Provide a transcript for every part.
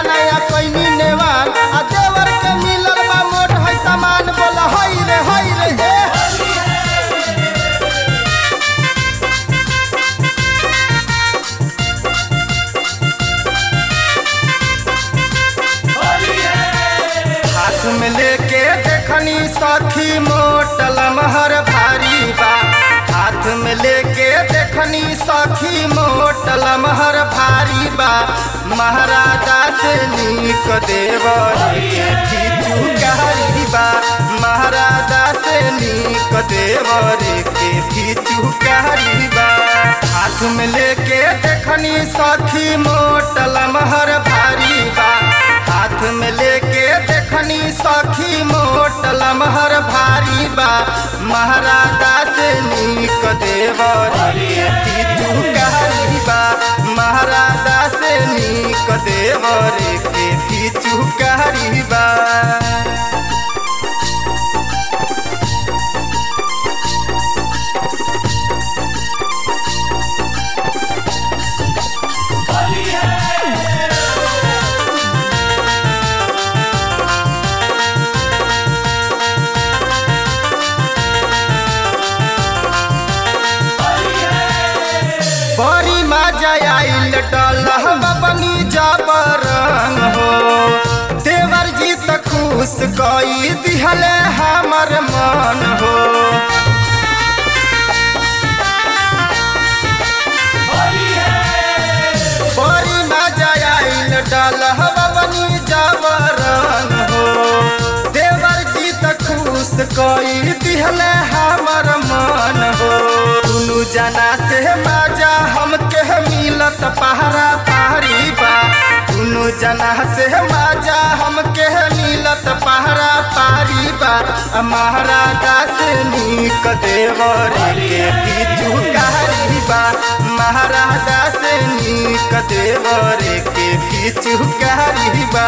नया कोइनी नेवान आ देवर के मिलल बा मोट है सामान बोला हई रे हई रे हे हाथ में लेके देखनी सखी मोटल महर भारी बा हाथ में लेके देखनी सखी मोटल महर भारी बा महाराजा से नीक देवर के खींचू कारी बा महाराजा से नीक देवर के खींचू कारी बा हाथ में लेके देखनी सखी मोटल महर भारी बा हाथ में लेके देखनी सखी मोट लमहर भारी बा महाराजा से नीक देवर के पीछू कारी बा महाराजा से नीक देवर के पीछू कारी बा बड़ी मजा आइल डलह बनी जबरंग हो देवर जी त खुश कई दिहले हमर मन हो बड़ी मजा आइल डलह बनी जबरंग हो देवर जी त खुश कई दिहले हमर मन हो दुनु जना से मजा हमके मिलत पहरा पहरी बा दुनु जना से मजा हमके मिलत पहरा पारी बा महाराजा से नीक देवर के पीछू कारी बा महाराजा से नीक देवर के पीछू कारी बा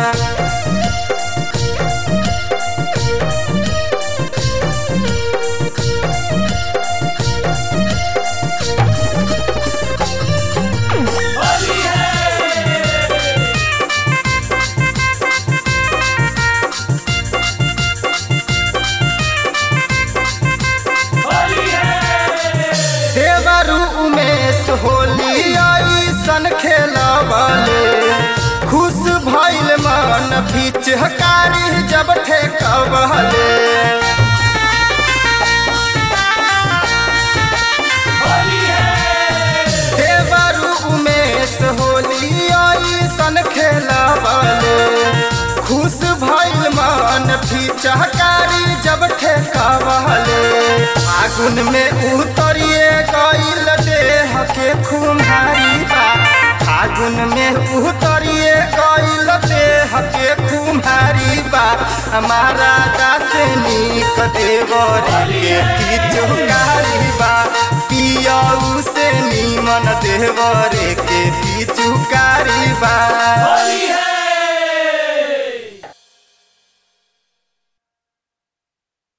देवरु उमेश होली ऐसन खेलबले खुश भइल मन पिचकारी जब ठेकबले देवरु उमेश होली ऐसन खेलबले खुश भइल मन पिचकारी जब ठेकबले आगुन में उतरिए गइल देह के खुमारी बा फागुन में उतरिए गइल देह के खुमारी बा महाराजा से नीक देवर के पिचुकारी बा पियऊ से नीमन देवर के पिचुकारी बा